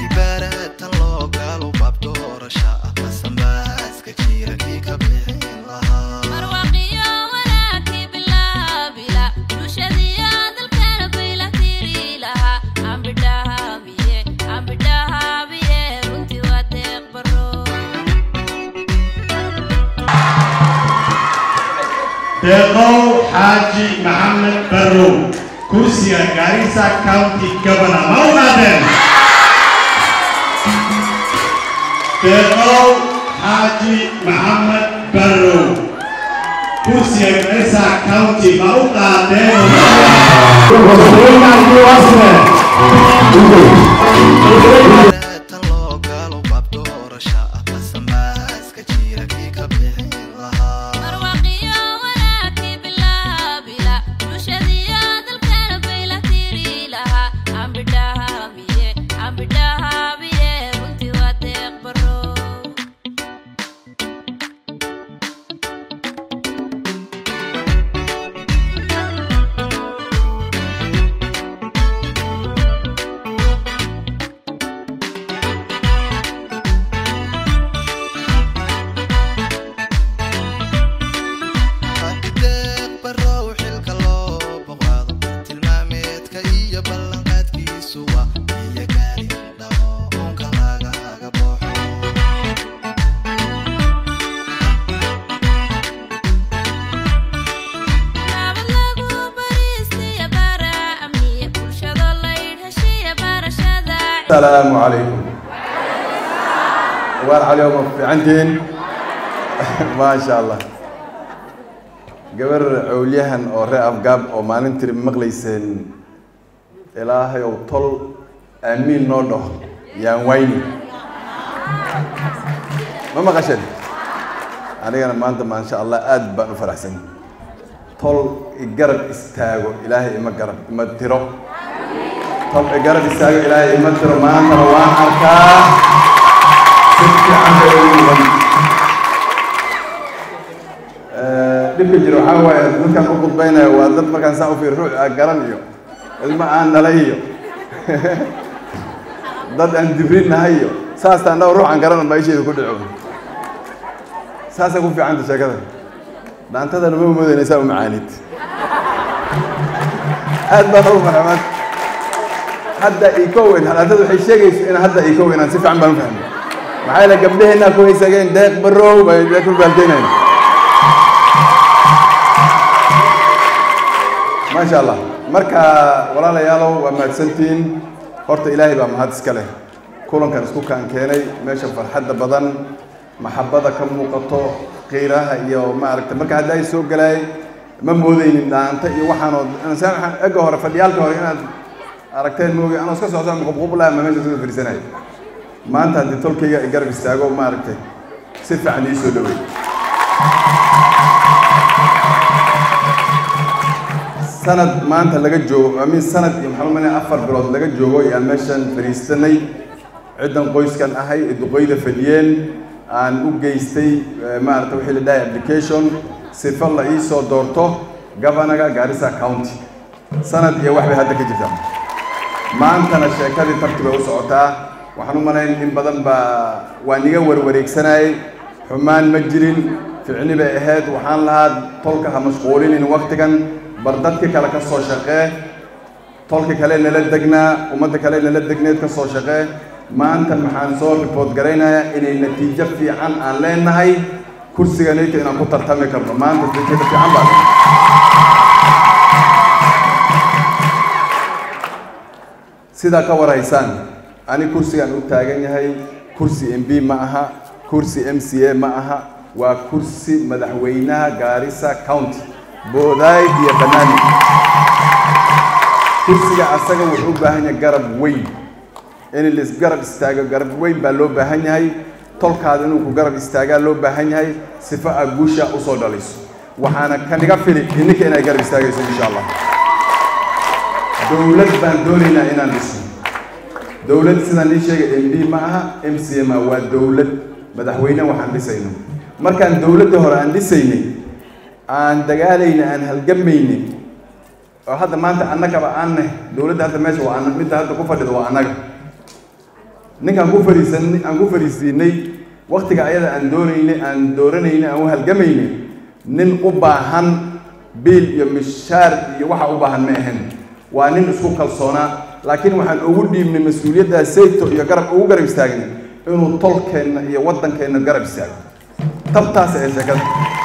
kibaaratan loo gaalo baab doorasha ah masamaaska jira kii ka bixin lahaa marwaqiyo wanaagii bilaabila bulshadiyo dalkana bayla tiri lahaa ambidhahaabiye ambidhahaabiye runtii waa deeq baro deeqow xaaji maxamed barrow kursiga garissa county governor ma u qaadeen deeqow xaaji maxamed barrow kursiga garissa county ma u qaadeen kibaaratan loo gaalo baab doorasha ah masamaaska jira kii ka bixin lahaa marwaqiyo wanaagii bilaabila bulshadiyo dalkana bayla tiri lahaa ambidhahaabiye ambidhahaabiye runtii waa deeq baro hadideeq barow xilka loo boqaado tilmaameedka iyo ballanqaadkiisu waa iyo gaari dhamo unka lagaga baxo nabad lagu bariistiya bara amniya bulshado laydh heshiya barashada السلام عليكم وار عليهم في عندين ما شاء الله gabar cawliyahan oo ree afgaab oo maalintii maqlayseen ilaahay ow tol aamiin noo dhaho yaan wayni ma maqasheen anigana maanta maasha allah aad baan u faraxsan tol igarab istaago ilaahay ima garab ima tiro tol igarab istaago ilaahay ima tiro maantana waan arkaa si fiican bay ugu mudan dhibka jiro waxaa waaye dadkan u khudbaynaya waa dad markaan saa u fiir ruux aan garan iyo ilmo aan dhalay iyo dad aan dibrin nahay iyo saastaan dhaw ruux aan garan baa isheeda ku dhico saasay ku fiicanta sheekada dhaantadana ma umoodayna u macaanid aad baan ugu farxamaad hadda ikowen dhaantada waxay sheegayso in hadda ikowen aan si fiican baan u fahmay maxaa yeele gabdhaheenaa ku haysageen deeq barow bay ku baalteynayn maasha allah marka walaalayaalow waa mahadsantihiin horta ilaahay baa mahad iska leh kulankan isku kaan keenay meesha farxadda badan maxabada ka muuqato qiiraha iyo maaragta marka hadda ay soo galaay ma moodaynin dhaanta iyo waxaanoo insaan waxaan ega hore fadhiyaalka hore inaad aragteen moogi anoo iska socda qubqublaha ma meesha soo fiirsanay maanta haddii tolkayga ay garab istaago maaragtay si fiican ii soo dhaweey sanad maanta laga joogo amin sanad iyo maxaa umaleynaya afar bilood laga joogo ayaan meeshan fadhiisanay ciddan qoyskan ahay ee duqeyda fadhiyeen aan u geystay eh, maarata wixii la dhahay application sifa la ii soo doorto governaga Garissa County sanad iyo wax bay hadda ka jirtaa maantana sheekadii tarti bay u socotaa waxaan u malayn in badan baa waa niga warwareegsanayay xumaan ma jirin ficni bay ahayd waxaan lahaa tolka ha mashquulinin waktigan bar dadki kale ka soo shaqee tolka kale nala degnaa ummadda kale nala degneed ka soo shaqee maanta maxaan soo report garaynayaa inay natiijo fiican aan leenahay kursiganayta inaan ku tartami karno maanta natiijo fiican baa sidaa ka waraysaan ani kursigaan u taagan yahay kursi m b ma aha kursi m c a ma aha waa kursi madaxweynaha Garissa County boodaay iyo banaani kursiga asaga wuxuu u baahan yahay garab weyn in la isgarab istaago garab weyn baa loo baahan yahay tolkaada inuu ku garab istaagaa loo baahan yahay sifa aad guusha usoo dhalayso waxaana kaniga fili ininka inay garab istaagayso insha allah dowlad baan doonaynaa inaan dhisno dowlad sidaan ii sheegay m d ma aha m c ma waa dowlad madaxweyne waxaan dhisayno markaan dowladdii hore aan dhisaynay aan dagaalayna aan halgamaynay oo hadda maanta annagaba aan nahay dowladda hadda meesha waa anna midda hadda ku fadhida waa annaga ninkaan ku fariisan aan ku fariisiinay waktiga ayada aan doonaynay aan dooranaynay aan u halgamaynay nin u baahan biil iyo mishaar iyo waxa u baahan ma ahayn waa nin isku kalsoonaa laakiin waxaan ugu dhiibnay mas-uuliyaddaa sayto iyo garab ugu garab istaagnay inuu tolkeenna iyo waddankeenna garab istaago tabtaas ee sheekada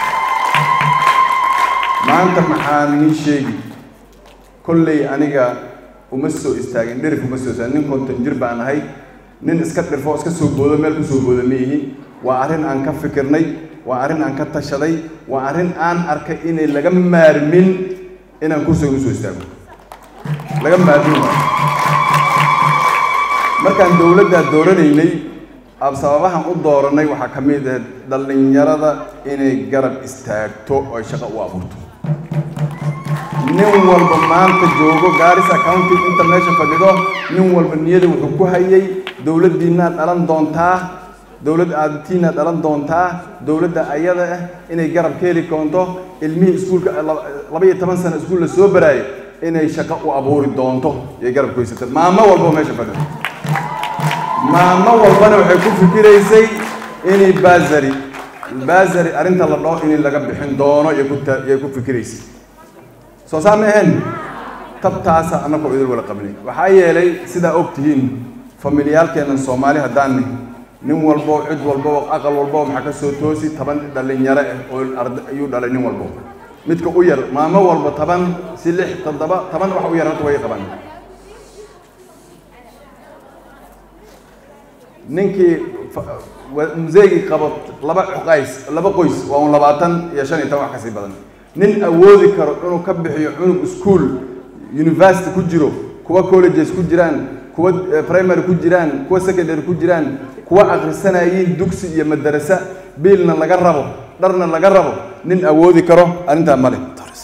maanta maxaan nin sheegi kolley aniga uma soo istaagin dhirif uma soo istaagin nin konton jir baan ahay nin iska dhirfo iska soo boodo meel ku soo boodo ma yihi waa arrin aan ka fikirnay waa arrin aan ka tashaday waa arrin aan arkay inay laga maarmin inaan kursiga usoo istaago laga maarmin waayo markaan dowladdaa dooranaynay ab sababahan u dooranay waxaa ka mid ah dhallinyarada inay garab istaagto oo ay shaqo u abuurto nin walba maanta joogo Garissa County inta meesha fadhido nin walba niyada wuxuu ku hayay dowladdiina dhalan doontaa dowlad aadtiina dhalan doontaa dowladda ayada ah inay garab ka heli doonto ilmihii iskuulka laba iyo toban sano iskuul la soo baraayay inay shaqo u abuuri doonto iyo garab ku haysatay maamo walba oo meesha fadhido maamo walbana waxay ku fikiraysay inay baasari baasari arrinta la dhaho in laga bixin doono iyo ku ta- iyo ku fikiraysay soo saa ma ahayn tabtaasa annagoo idil wala qabnay waxaa yeelay sidaa og tihiin familiyaalkeennan soomaali haddaan nahay nin walbo cid walbo aqal walbo maxaa ka soo toosi toban dhallinyaro ah oo arda ayuu dhalay nin walbo midka u yar maamo walba toban si lix toddoba toban wax u yar hadda way qabaan ninkii fa- wa- museegii qabo laba cuqays laba qoys waa un labaatan iyo shan iyo toban wax kasii badan nin awoodi karo inuu ka bixiyo cunug school university ku jiro kuwa colleges ku jiraan kuwa eh, primary ku jiraan kuwa secondary ku jiraan kuwa akhrisanayiin dugsi iyo madarasa biilna laga rabo dharna laga rabo nin awoodi karo arrintaa male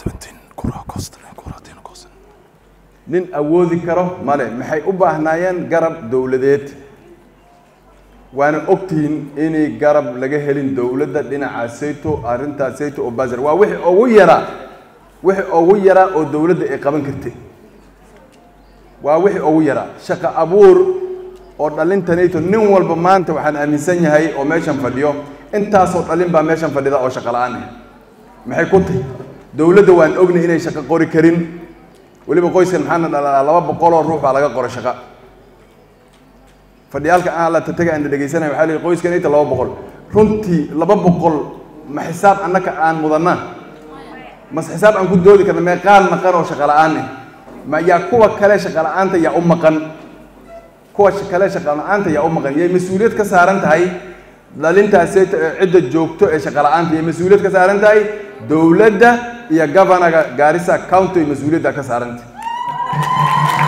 nin awoodi karo male maxay u baahnaayeen garab dowladeed waana ogtihiin inay garab laga helin dowladda dhinaca sayto arrintaa sayto oo basar waa wixii ugu yaraa wixii ugu yaraa oo dowladda ay qaban kartay waa wixii ugu yaraa shaqo abuur oo dhalintanayto nin walba maanta waxaan aaminsan yahay oo meeshan fadhiyo intaasoo dhalin baa meeshan fadhida oo shaqo la-aan ah maxay ku tahay dowladda waan ognay inay shaqo qori karin weliba qoyskan maxaana dhalaa laba boqol oo ruux baa laga qoray shaqo fadhiyaalka aan la tataga aan dhegeysanay waxaa leeyahay qoyskan inta laba boqol runtii laba boqol ma xisaab annaka aan mudanna mas xisaab aan ku doodi karna meeqaan maqan oo shaqo la-aan ah ma yaa kuwa kale shaqo la-aanta yaa u maqan kuwa sh- kale shaqo la-aanta yaa u maqan yay mas-uuliyad ka saaran tahay dhalintaasi cidda joogto ee shaqo la-aanta yay mas-uuliyad ka saaran tahay dowladda iyo governaga Garissa County ay mas-uuliyadda ka saaran tahay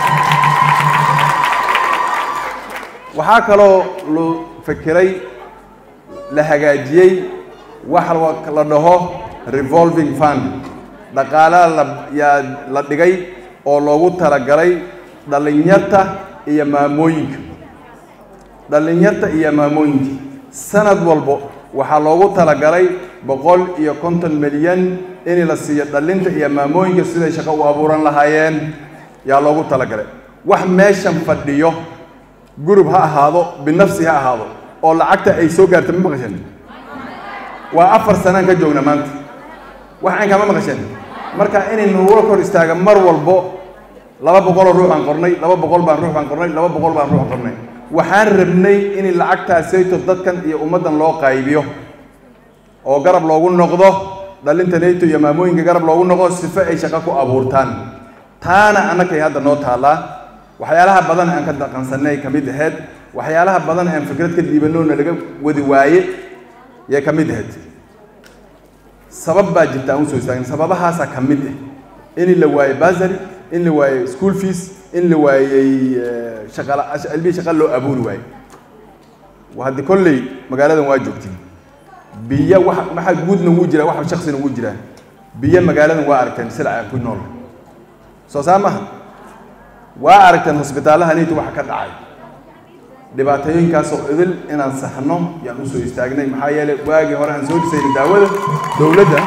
waxaa kaloo la fikiray la hagaajiyey wax la- la dhaho revolving fund dhaqaalaha la yaa la dhigay oo loogu talagalay dhallinyarta iyo maamooyinka dhallinyarta iyo maamooyinka sanad walbo waxaa loogu talagalay boqol iyo konton milyan in la siiyo dhallinta iyo maamooyinka siday shaqo u abuuran lahaayeen yaa loogu talagalay wax meeshan fadhiyo gurub ha ahaado binafsi ha ahaado oo lacagta ay soo gaarta ma maqasheen waa afar sanaan ka joogna maanta wax aan kama maqasheen marka inay nagula kor istaaga mar walbo laba boqoloo ruux aan qornay laba boqol baan ruux baan qornay laba boqol baan ruux qornay waxaan rabnay in lacagtaasayto dadkan iyo ummaddan loo qaybiyo oo garab loogu noqdo dhalinta nayto iyo maamooyinka garab loogu noqdo sifo ay shaqo ku abuurtaan taana annakay hadda noo taallaa waxyaalaha badan aan ka dhaqansanay ka mid ahayd waxyaalaha badan aan fikrad ka dhiibanoona laga wadi waaye yay ka mid ahayd sabab baa jirta aan usoo istaagin sababahaasaa ka mid ah in la waayey basary in la waayey school fees in la waayey eh, shaqala ilmihii shaqa loo abuuri waayey waa haddi kolley magaaladan waa joogtiin biyo wax waxa guudna wuu jiraa waxa shaksina wuu jiraa biyo magaaladan waa aragteen silca aan ku nool soo saa maha waa aragteen hosbitaalaha niinta waxa ka dhacay dhibaatooyinkaasoo idil inaan saxno yaan usoo istaagnay maxaa yeelay waagii hore aan soo dhisaynay daawada dowladda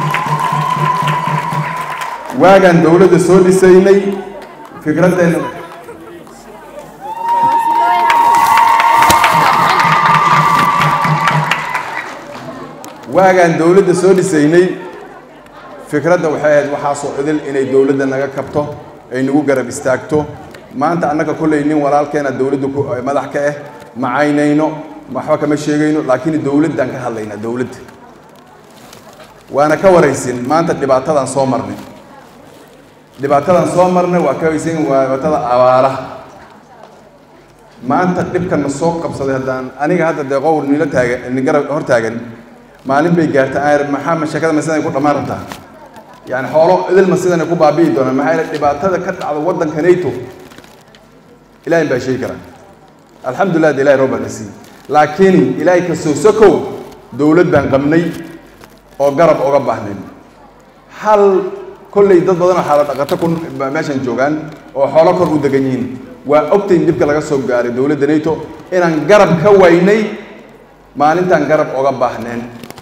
waagaan dowladda soo dhisaynay fikraddeena waagaan dowladda soo dhisaynay fikradda waxay ahayd waxaasoo idil inay dowladda naga kabto ay nagu garab istaagto maanta annaga kolley nin walaalkeena dowladda ku madax ka ah macaynayno waxba kama sheegayno laakiin dowladdaan ka hadlaynaa dowladda waana ka waraysin maanta dhibaatadaan soo marnay dhibaatadaan soo marnay waa ka waraysin waa dhibaatada abaaraha maanta dhibkan na soo qabsaday haddaan aniga hadda dee qowl nila taagan ni garab hor taagan maalin bay gaartay aan idhi maxaa mashakada ma sidan ku dhammaan rabtaa yani xoolo idilma sidan ku baabi'i doonaan maxaa yeele dhibaatada ka dhacda waddanka nato ilahay baa sheegi karaa alxamdulilah de ilahay roob baa na siiyey laakiin ilaahay ka soo sokow dowlad baan qabnay oo garab oga baahnayn hal kolley dad badan oo xaala dhaqato ku meeshan joogaan oo xoolo kor u degan yihiin waa ogtayn dhibka laga soo gaaray dowladda nato inaan garab ka waynay maalintaan garab oga baahneen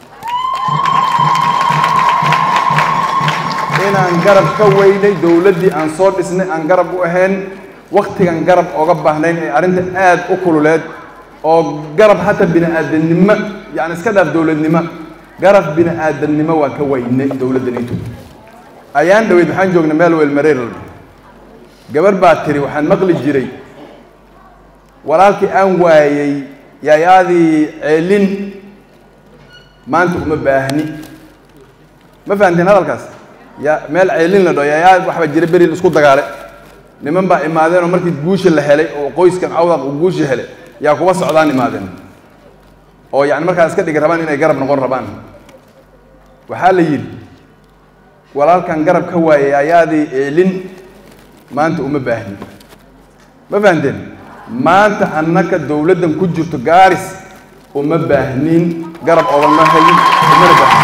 inaan garab ka weynay dowladdii aan soo dhisnay aan garab u ahayn waktigan garab oga baahnayn ee arrinta aad u kululeed oo garab hata bini aadamnimo yani iska dhaaf dowladnimo garab bini aadamnimo waa ka weynay dowladda nato ayaan dhaweyd maxaan joognay meel weel mareer gabar baa tiri waxaan maqli jiray walaalkii aan waayey yaayaadii ceelin maanta uma baahni ma fahamteen hadalkaas ya meel ceelin la dhaho yaayaa waxbaa jira beri isku dagaale niman baa imaadeen oo markii guusha la helay oo qoyskan cawdaq uu guusha helay yaa kuwa socdaan imaadeen oo yani markaa iska dhigi rabaan inay garab noqon rabaan waxaa la yidhi walaalkan garab ka waayay yaayaadii ceelin maanta uma baahni ma fahamteen maanta annaka dowladdan ku jirto gaaris uma baahnin garab ogama hayin umana baahnin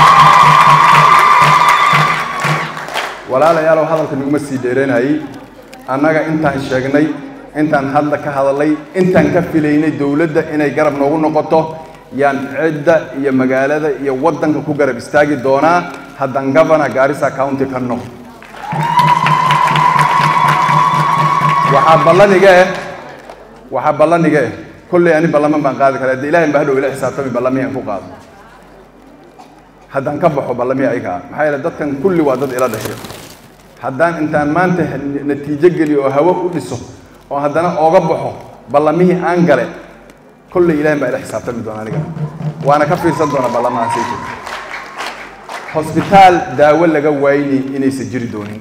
walaalayaalow hadalka naguma sii dheeranayay annaga intaan sheegnay intaan hadda ka hadalay intaan ka filaynay dowladda inay garab noogu noqoto yaan cidda iyo magaalada iyo waddanka ku garab istaagi doonaa haddaan governor gaarisa county ka noqo waxaa ballaniga eh waxaa ballaniga eh kolley ani ballaman baan qaadi karaa dee ilahay baa hadhow ila xisaabtami ballami aan ku qaado haddaan ka baxo ballami ayaga ah maxaa yeele dadkan kulli waa dad ila dhashay haddaan intaan maanta natiijo geliyo oo hawo u dhiso oo haddana ooga baxo ballamihii aan gale kolley ilahay baa ila xisaabtami doona aniga waana ka fiirsan doona ballamahaasayto hosbitaal daawo laga waayni inaysan jiri doonin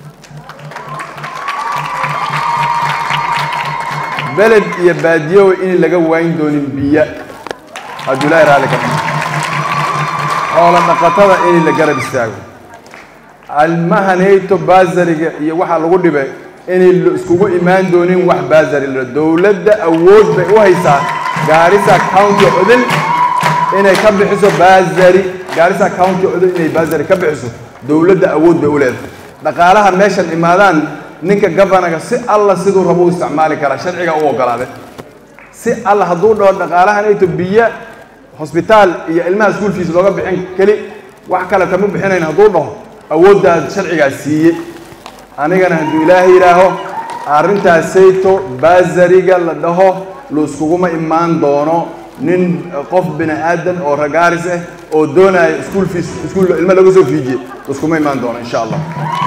beled iyo baadiyowa in laga waayn doonin biyo hadduu ilaahay raalli ka tahay xoola dhaqatada in la garab istaago almahanayto baasariga iyo waxaa lagu dhibay inay iskugu imaan doonin wax baasari la dowladda awood bay u haysaa gaarisa county odil inay ka bixiso baasari gaarisa county odil inay baasari ka bixiso dowladda awood bay u leedahay dhaqaalaha meeshan imaadaan ninka governaga si alla siduu rabo u isticmaali karaa sharciga u ogolaaday si alla hadduu dhaho dhaqaalahanayto biyo hosbitaal iyo ilmaha school fees looga bixin keli wax kale kama bixinayn hadduu dhaho awooddaas sharcigaas siiye anigana hadduu ilaahay yidhaaho arrintaasayto baasariga la dhaho lu iskuguma imaan doono nin qof bini aadan oo ragaaris ah oo doonaya school fees iskuul ilma laga soo fiijiye iskuma imaan doono insha allah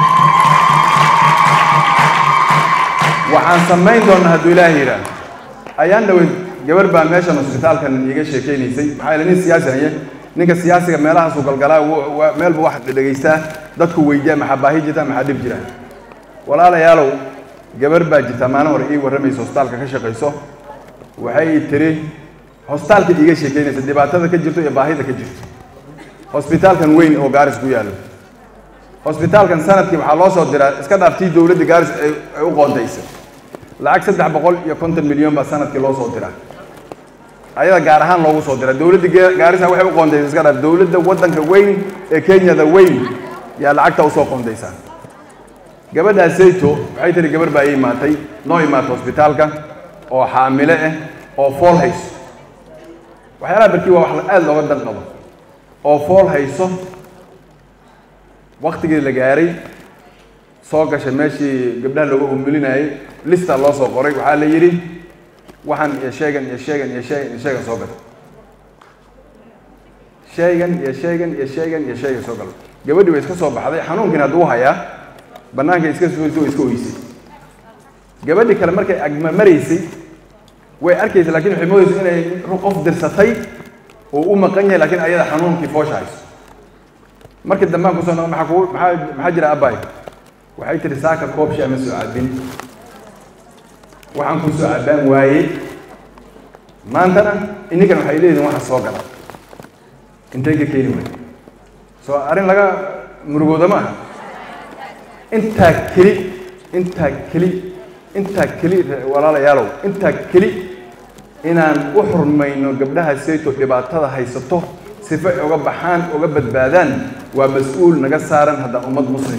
waxaan samayn doonaa hadduu ilaahay yidhaaho ayaan dhaweyd gabar baa meeshan hosbitaalkan iiga sheekaynaysay maxaa yeele nin siyaasi haye ninka siyaasiga meelahaasuu galgalaa meel buu wax dhegaystaa dadku weydiyaa maxaa baahi jirta maxaa dhib jira walaalayaalow gabar baa jirta maalin hore ii warramaysa hosbitaalka ka shaqayso waxay tiri hosbitaalka iiga sheekaynaysa dhibaatada ka jirto iyo baahida ka jirto hosbitaalkan weyn oo gaaris ku yaallo hosbitaalkan sanadkii waxaa loo soo diraa iska dhaaftii dowladda gaaris ay u qoontaysay lacag saddex boqol iyo konton milyan baa sanadkii loo soo diraa ayada gaar ahaan loogu soo diraa dowladda gaarisa waxay u qoontaysay iska dhaaf dowladda waddanka weyn ee kenyada weyn yaa lacagta usoo qoondaysaa gabadhaas sayto waxay tiri gabar baa ii imaatay noo imaatay hosbitaalka oo xaamile ah oo fool hayso waxyaalaha barkii waa wax aada looga dan qabo oo fool hayso waktigii la gaaray soo gashay meeshii gabdhaha looga umulinayay lista loo soo qoray waxaa la yidhi waxaan iyo sheegan iyo sheegan iyo sheegan iyo sheegan soo gatay sheegan iyo sheegan iyo sheegan iyo sheegan soo galo gabadhii way iska soo baxday xanuunkiina hadduu hayaa bannaanka iska soo way iska oysay gabadhii kale markay agma maraysay way arkaysa laakiin waxay moodaysa inay qof dirsatay oo u maqan yahay laakiin ayada xanuunkii foosha hayso markii dambaan kusoo noqon maxaa kugu maxaa maxaa jira abbay waxay tihi saaka koob shaa ma soo cabin waxaan ku soo cabbaan waayey maantana ininkan waxay leeyihin waxa soo gala intay ka keeni waay soo arrin laga murugooda ma aha intaa keli intaa keli intaa keli walaalayaalow intaa keli inaan u xurmayno gabdhaha sayto dhibaatada haysato sifa ay uga baxaan uga badbaadaan waa mas-uul naga saaran haddaan ummad muslim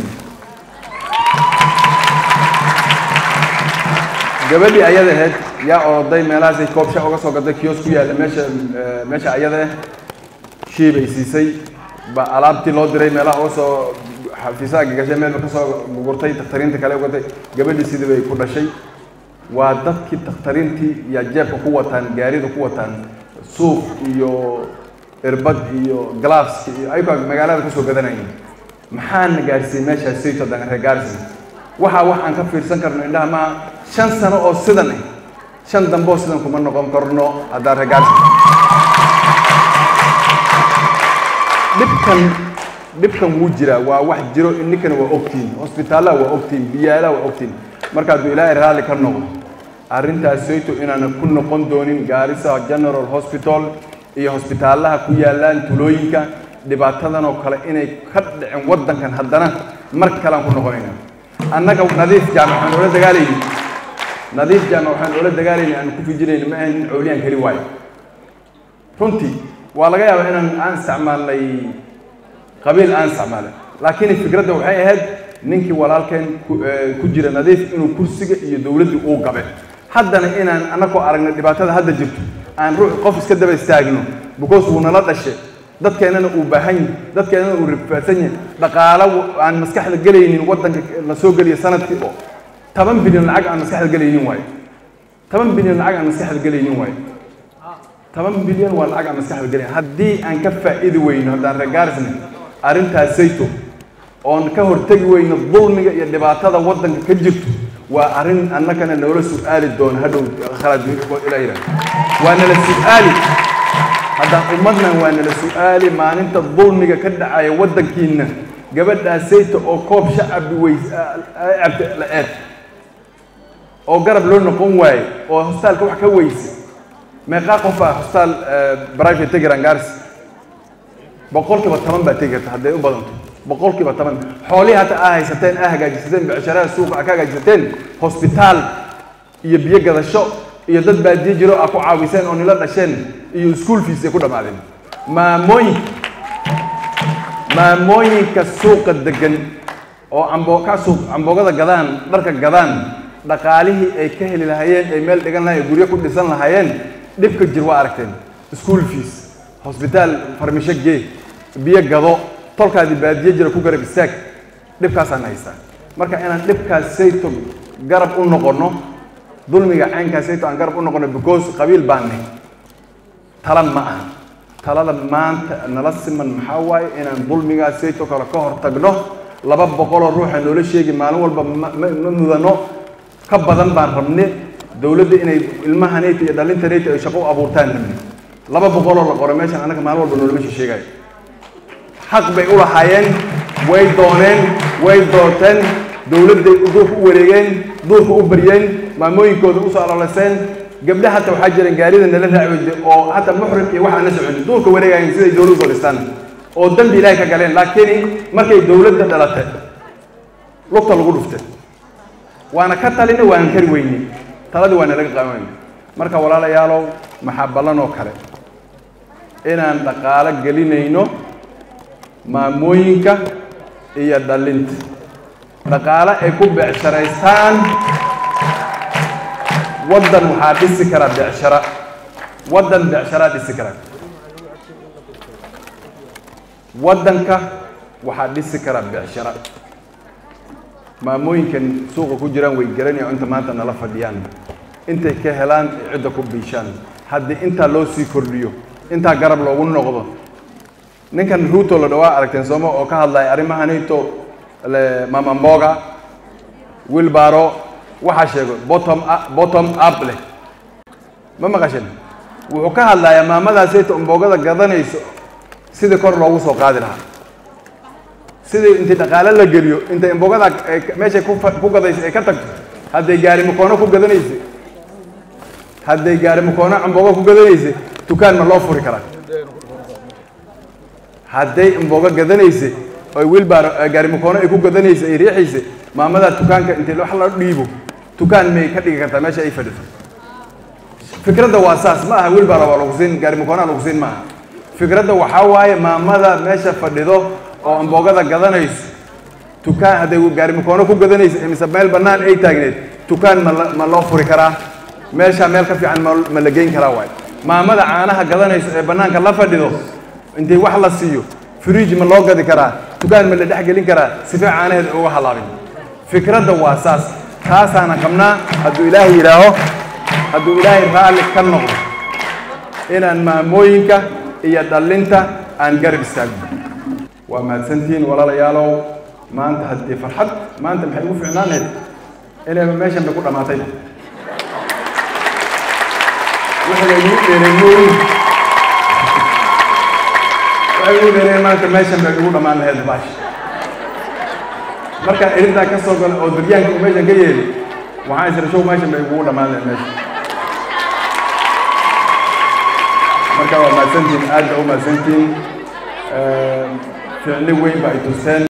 gabadhii ayada ahayd yaa oroday meelahaasay koobsha uga soo gaday kiyos ku yaalla meesha meesha ayada ah shiibay siisay ba alaabtii loo diray meelaha uga soo xafiisaha gagashay meel ka soo gugurtay dakhtariinta kale ugatay gabadhii sidii bay ku dhashay waa dadkii dakhtariintii yaa jeebka ku wataan gaarida ku wataan suuq iyo irbad iyo glaafski iyo ayagoo magaalada kusoo gadanayeen maxaana gaarsiiyey meeshaas sayto dan reer gaarsi waxaa wax aan ka fiirsan karno indhaha maa shan sano oo sidan ah shan dambe oo sidan kuma noqon karno haddaan reer gaarsi dhibkan dhibkan wuu jiraa waa wax jiro ininkana waa ogtiin hosbitaalaha waa ogtiin biyaalaha waa ogtiin marka hadduu ilaahay raalli ka noqdo arrintaas sayto inaana ku noqon doonin gaarisa general hospital iyo hosbitaalaha ku yaalaan tulooyinka dhibaatadan oo kale inay ka dhicin waddankan haddana mar kalean ku noqonayna annaga nadiif jaamac waxaan oola dagaalayni nadiif jaamac waxaan oola dagaalayni aan ku fijinayni ma ahayn nin cowliyaan keli waayo runtii waa laga yaabaa inaan aan isticmaalnay qabiil aan isticmaalay laakiin fikradda waxay ahayd ninkii walaalkeen ku jira nadiif inuu kursiga iyo dowladdii uu gabe haddana inaan annagoo aragnay dhibaatada hadda jirto aan ruux qof iska daba istaagno because wuu nala dhashay dadkeennana uu baahan yahay dadkeennana uu rifaadsan yahay dhaqaalo aan maskaxda gelaynin waddanka la soo geliya sanadkii oo toban bilyan lacag aan maskaxda gelaynin waayo toban bilyan lacag aan maskaxda gelaynin waayo toban bilyan waa lacag aan maskaxda gelayn haddii aan ka faa'iidi weyno haddaan reegaarisna arrintaas sayto oon ka hortegi weyno dulmiga iyo dhibaatada waddanka ka jirto waa arrin annagana noola su'aali doono hadhow khalad ila yidhaah waa nala su'aali haddaan ummadnan waa nala su'aali maalinta dulmiga ka dhacaya waddankiinna gabadhaa sayta oo koob shacabi weys cabta la eed oo garab loo noqon waaye oo hostaalka wax ka weyse meeqaa qof ah hostaal private tegiran gaars boqolkiiba toban baa tegi karta hadday u badanto boqolkiiba toban xoolihii hata aa haysateen aa hagaajisateen becsharaha suuqa aa ka hagaajisateen hosbitaal iyo biyo gadasho iyo dad baadiye jiro aa ku caawiseen oo nila dhasheen iyo school fees ay ku dhammaadeen maamooyin maamooyinka suuqa degan oo cambo ka suuq camboogada gadaan dharka gadaan dhaqaalihii ay ka heli lahaayeen ay meel dhigan lahayen guryo ku dhisan lahaayeen dhibka jir waa aragteen school fees hosbitaal farmisho gee biyo gado tolkaadii baadiye jira ku garab istaag dhibkaasaan haystaa marka inaan dhibkaas sayto garab u noqono dulmiga caynkaas sayto aan garab u noqono because qabiil baan nahy tala ma aha talada maanta nala siman maxaa waaye inaan dulmigaas sayto kale ka hor tagno laba boqoloo ruuxa noola sheegi maalin walba ma ma mudano ka badan baan rabne dowladda inay ilmahanayta iyo dhalintanayta ay shaqo u abuurtaan rabne laba boqoloo la qoro meeshan annaga maalin walba noolama sheegayo xaq bay u lahaayeen way dooneen way doorteen dowladday duurka u wareegeen duurka u baryeen maamooyinkooda usoo alolaseen gabdha hata waxaa jireen gaarida nala raacweyde oo hata muxrim iyo waxaan la soconin duurka wareegayen siday dowlad usoo dhistaan oo dambi ilaahay ka galeen laakiin markay dowladda dhalatay lugta lagu dhuftay waana ka talina waana kari weyne taladii waa nalaga qaban marka walaalayaalow maxaa ballan oo kale inaan dhaqaalo gelinayno maamooyinka iyo dhalinta dhaqaale ay ku becsharaystaan waddan waxaa dhisi kara becshara waddan becsharaa dhisi kara waddanka waxaa dhisi kara becshara maamooyinkan suuqa ku jiraan way garanayaan inta maanta nala fadhiyaan intay ka helaan ay cidda ku biishaan haddii intaa loo sii kordhiyo intaa garab loogu noqdo ninkan ruuto la dhawaa aragteen sooma oo ka hadlaya arrimahanito mama mboga wilbaro waxaa sheego bottom up- bottom up leh ma maqashin wuxuu ka hadlayaa maamadaasayta mboogada gadanayso sidii kor loogu soo qaadi lahaa sidii intii dhaqaale la geliyo intay mboogada ay ka- meeshay ku fa- ku gadayso ay ka tagto hadday gaari makoono ku gadanaysa hadday gaari makoono amboogo ku gadanaysa dukaan ma loo furi karaa hadday mboogo gadanaysa oy wilbar gaari makoono ay ku gadanaysa ay riixaysa maamada dukaanka intii wax la dhiibo dukaan may ka dhigi kartaa meesha ay fadhiso fikradda waa saas ma aha wilbara waa lagu siin gaari makoonaa lagu siin ma aha fikradda waxaa waaye maamada meesha fadhido oo amboogada gadanayso dukaan hadday gaari makoono ku gadanayso mise meel bannaan ay taagneed dukaan ma la- ma loo furi karaa meesha meel ka fiican ma ma la geyn karaa waaye maamada caanaha gadanayso ee bannaanka la fadhido intii wax la siiyo fridge ma loo gadi karaa dukaan ma la dhex gelin karaa sife caanaheed uga halaabin fikradda waa saas taasaana qabnaa hadduu ilaahay yidhaaho hadduu ilaahay raalli ka noqdo inaan maamooyinka iyo dhallinta aan garab istaagno waa mahadsantihiin walaalayaalow maanta haddii farxad maanta maxay ugu ficnaaneed inay meeshan bay ku dhammaatay wixii la igu dheereen mooyin waxay ugu dheereen maanta meeshan bay ugu dhammaan lahayd baash markaan irintaa ka soo galo oo daryaanka uu meeshan ka yeeli waxaan isra show meeshan bay ugu dhammaan lahayd meesha marka waa mahadsantihiin aad ba u mahadsantihiin ficli weyn ba ay tuseen